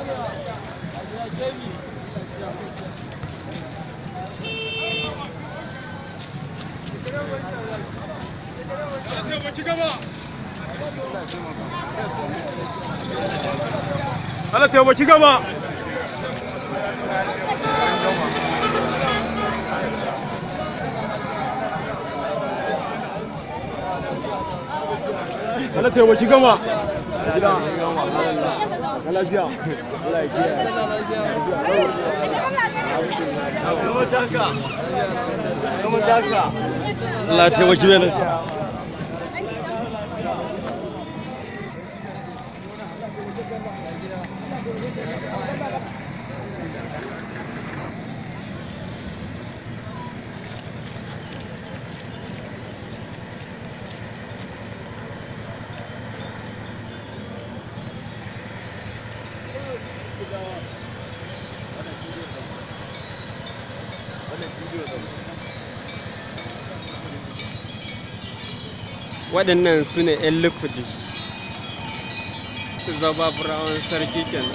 Allah taimaki gaba. Allah taimaki gama. Gida. Ka lafiya. Allah ya kiyaye. Allah ya taimaki mai nasiha. waɗannan su ne 'yan likudi su zaba burawan sarki kenan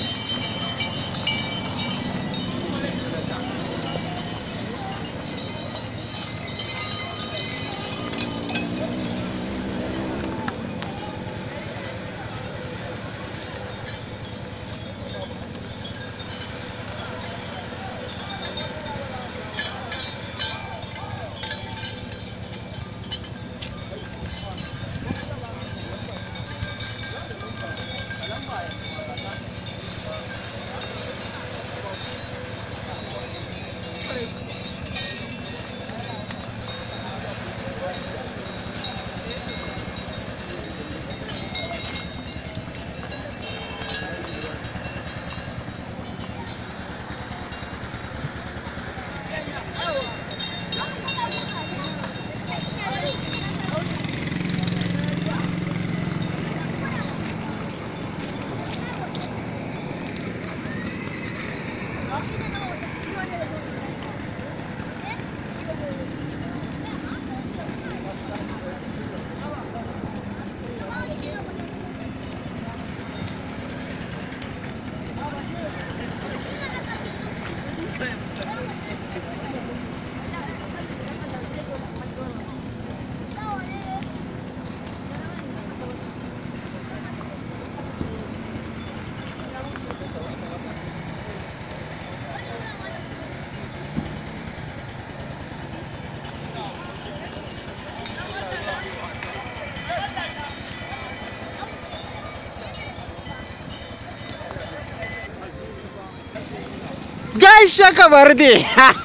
gaishe kamar dai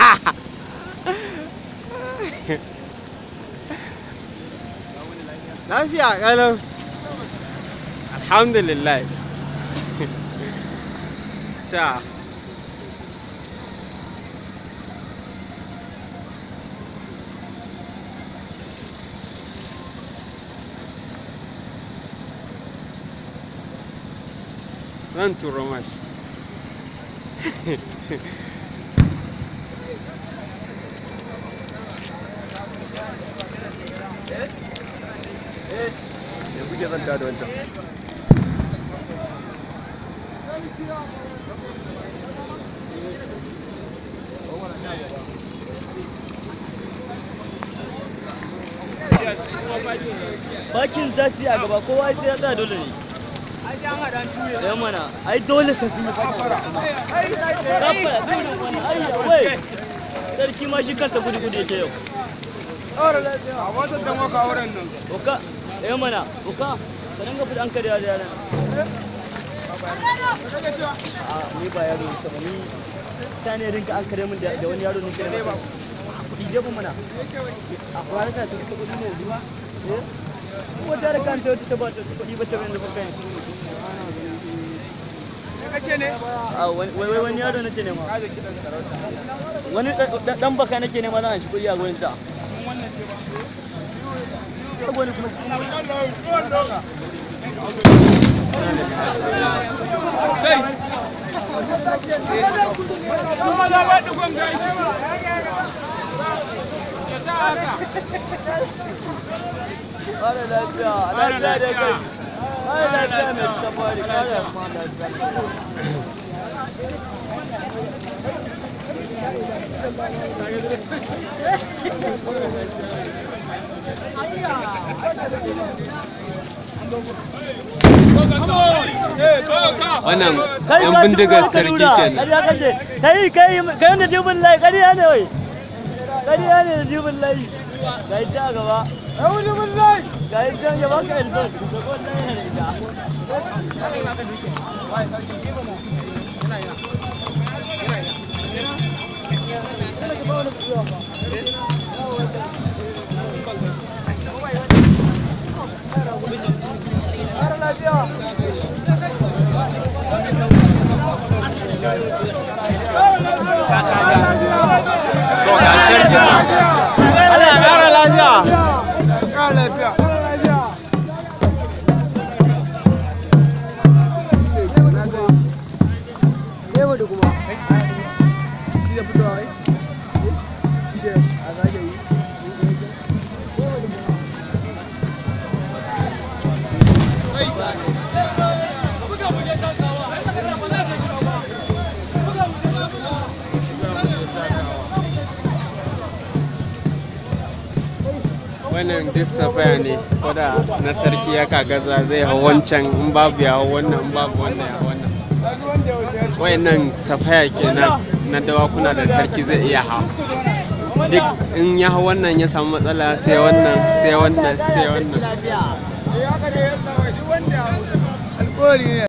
lafiya kalau alhamdulillah ta zan turo mashi Ya kuke zanta da wancan. bakin za su yi a gaba kowa sai ya tsaya dole ne yan mana ai dole ka sun yi bakin kafa ya bin wani ayya wai sarki ma shi kansa gudu gudu yake yau A wata da maka wurin nan. oka yan mana oka ka dinga fi an karya da yaran a ni ba yaro ne sama ni ta ne rinka an kare min da da wani yaro ne kare ba kuɗi je ba mana a kwanar ta ta kuɗi ne zuwa eh ko ta da kanta ta ba ta kuɗi ba ta bayan da kai Kace ne? a wani wai wai wani yaro nace ne ma wani da- da- dan baka nake ne ma zan shi kuɗi a gurin sa wani kuma Kuma na ba digon gashi. Ya ta haka. Kare lafiya, lafiya da kai. Kare lafiya mai tafari, kare ma lafiya. wannan kai yan ka ci bindigar kuma ka sarki nuna. kenan Ƙarya kake. kai kai kai wanda jibin lai ƙarya ne wai ƙarya ne da jibin lai ga yi ta gaba Auni wallahi. ga yi can ya baka headphone da wannan yana da ita to ga sarki Allah ya kara lafiya Ka lafiya. Shi da fitowa ai? Shi da a zage yi. wannan duk safaya ne ko da na sarki ya kagaza zai hau wancan in babu ya hau wannan in babu wannan ya hau wannan wayannan safaya kenan na dawakuna da sarki zai iya hau duk in ya hau wannan ya samu matsala sai wannan sai wannan sai wannan Eh haka ne yalla wai duk wanda alƙawari ne.